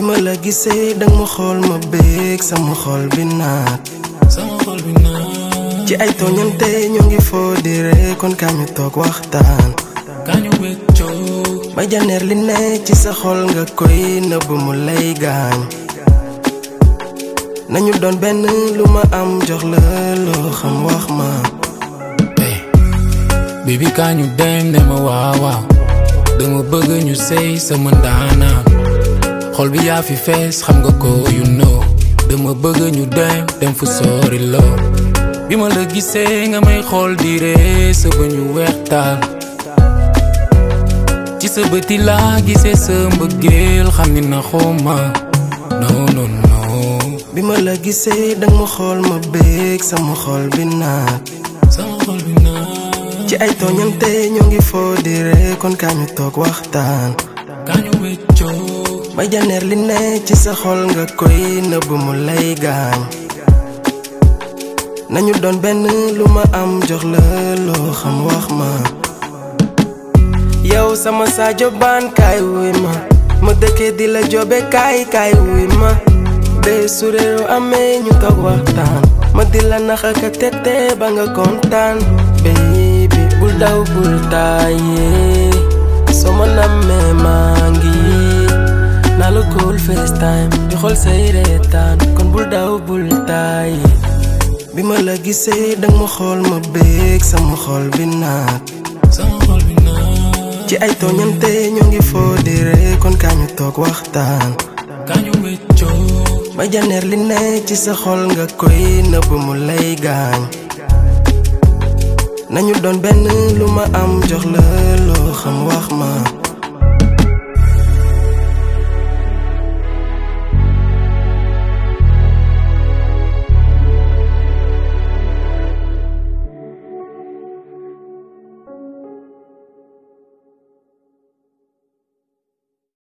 ma la gisee dang ma xool ma béeg sama xol bi naat sama xol bi naa ci ay tooñante ñoo ngi foo di ree kon kaa ñu toog waxtaan kañu weccoo ba janeer li ne ci sa xol nga koy nëbb mu lay gaañ nañu doon benn lu ma am jox la loo xam wax ma hey baby kañu dem ne ma waaw waaw dama bëgg ñu sey sama ndaanaan xol bi yaa fi fees xam nga ko you know dama bëgg ñu dem dem fu sori lool bi ma la gisee nga may xool di ree sa ba ñu weextaan ci sa bëti laa gisee sa mbëggeel xam ni na xoma non non non bi ma la gisee dang ma xool ma béeg sama xol bi naat sama xol bi naa ci ay tooñante ñoo ngi foo di ree kon kaa ñu toog waxtaan kañu weccoo ba janeer li ne ci sa xol nga koy nëbb mu lay gaañ nañu doon benn lu ma am jox la loo xam wax ma yow sama Sadio Bane kaay wuy ma ma dëkkee di la jobe kaay kaay wuy ma bee su réeru amee ñu toog waxtaan ma di la nax ak a tete ba nga kontaan baby bul daw bul tàyyee soo ma nammee maa ngi naa la cool FaceTime di xool say reetaan kon bul daw bul tàyyee bi ma la gisee dang ma xool ma béeg sama xol bi naat sama xol bi naa ci ay tooñante ñoo ngi foo di ree kon kaa ñu toog waxtaan kañu weccoo ba janeer li ne ci sa xol nga koy nëbb mu lay gaañ nañu doon benn lu ma am jox la loo xam wax ma